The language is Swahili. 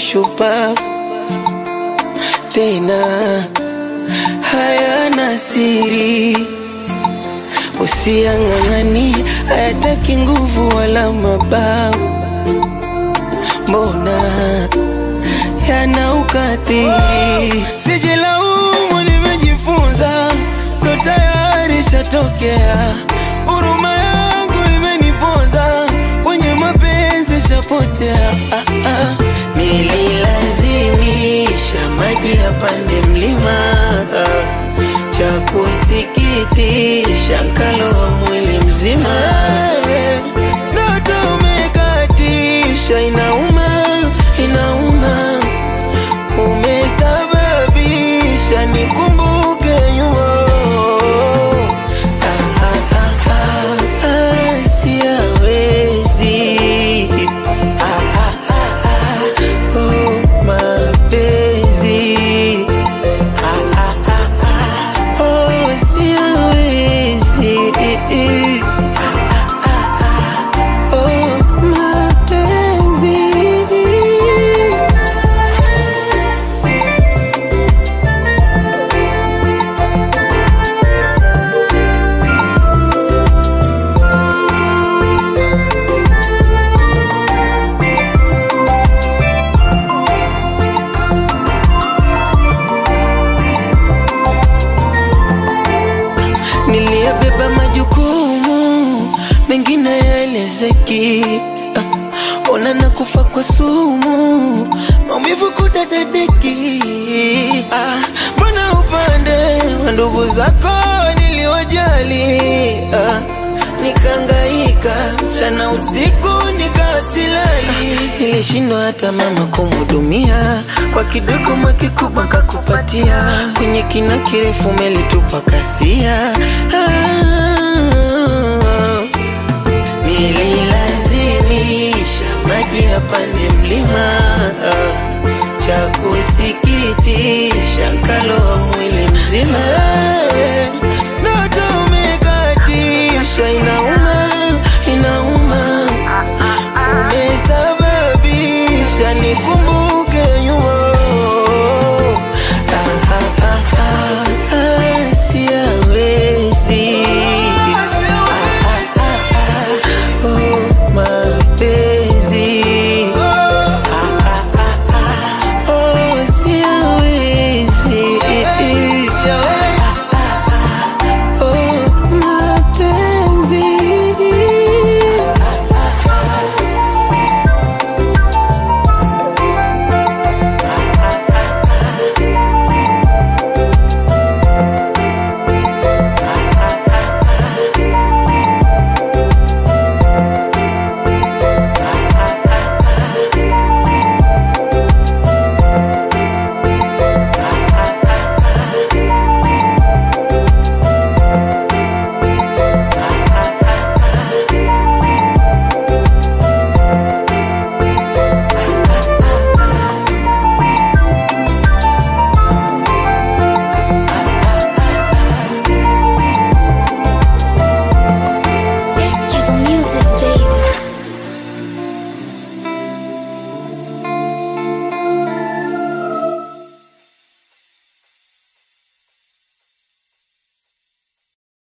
shupavu tena hayana siri, usiang'ang'ani, hayataki nguvu wala mabavu, mbona yana ukatili. Sijilaumu, nimejifunza, ndo tayari shatokea. Huruma yangu imeniponza, kwenye mapenzi shapotea. Ah, ah. Nililazimisha maji yapande mlima, cha kusikitisha nkaloa mwili mzima. Ndoto umekatisha, inauma, inauma, umesababisha nikumbuke nyuma. Ah, ah, ah, ah, ah, siyawezi. Ah, ah, ah, ah, oh, mapenzi. Ah, ah, ah, ah, oh, siyawezi. Ah, ah, ah, ah, oh, mapenzi. Niliyabeba majukumu mengine yaelezeki. Ah, Ona na kufa kwa sumu, maumivu kudadadeki. Ah, Mbona upande wa ndugu zako niliwajali? Ah, Nikaangaika mchana usiku nikawasilali, nilishindwa hata mama kumhudumia, kwa kidogo makikubwa kakupatia, kwenye kina kirefu melitupa kasia. Ah, Nililazimisha maji yapande mlima, cha kusikitisha nkaloa